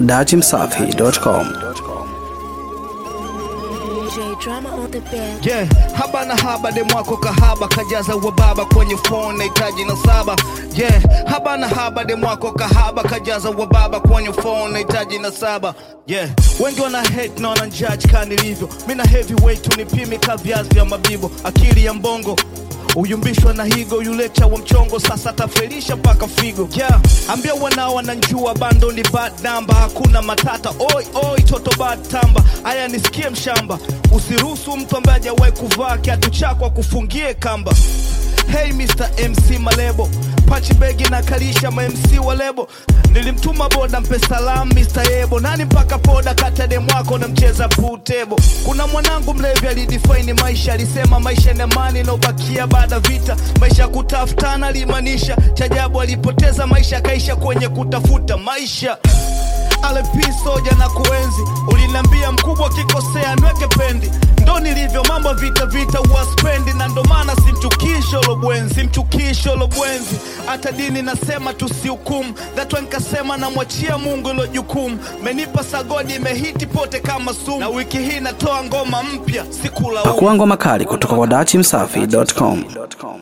dachimsafi.com. J drama on the bed. Yeah, haba na haba de mwako kahaba kajaza wababa kwenye phone nahitaji na saba yeah, haba na haba de mwako kahaba kajaza wababa kwenye phone nahitaji na saba yeah, wengi wana hate na wana judge kama nilivyo mina heavyweight unipimi ka viazi vya mabibo akili ya mbongo uyumbishwa na higo yule chawa mchongo sasa tafelisha mpaka figo yeah. ambia wanao wananjua bando ni bad namba hakuna matata oi oi toto bad tamba aya nisikie mshamba usiruhusu mtu ambaye hajawahi kuvaa kiatu chako akufungie kamba hey Mr. MC Malebo pachi begi na kalisha ma MC wa lebo nilimtuma boda mpe salam Mr. Yebo nani mpaka poda kata dem wako na mcheza pool table kuna mwanangu mlevi alidefine maisha alisema maisha ni amani inaobakia baada vita maisha ya kutafutana alimaanisha chajabu alipoteza maisha akaisha kwenye kutafuta maisha RP soja na kuenzi uliniambia mkubwa kikosea nweke pendi ndo nilivyo mambo vita vita uwaspendi na ndo maana simchukisho lobwenzi simchukisho lobwenzi hata dini nasema tusihukumu thatwa nikasema namwachia mungu ilo jukumu menipa sagodi imehiti pote kama sumu na wiki hii natoa ngoma mpya sikula Pakua ngoma kali kutoka kwa dachimsafi.com.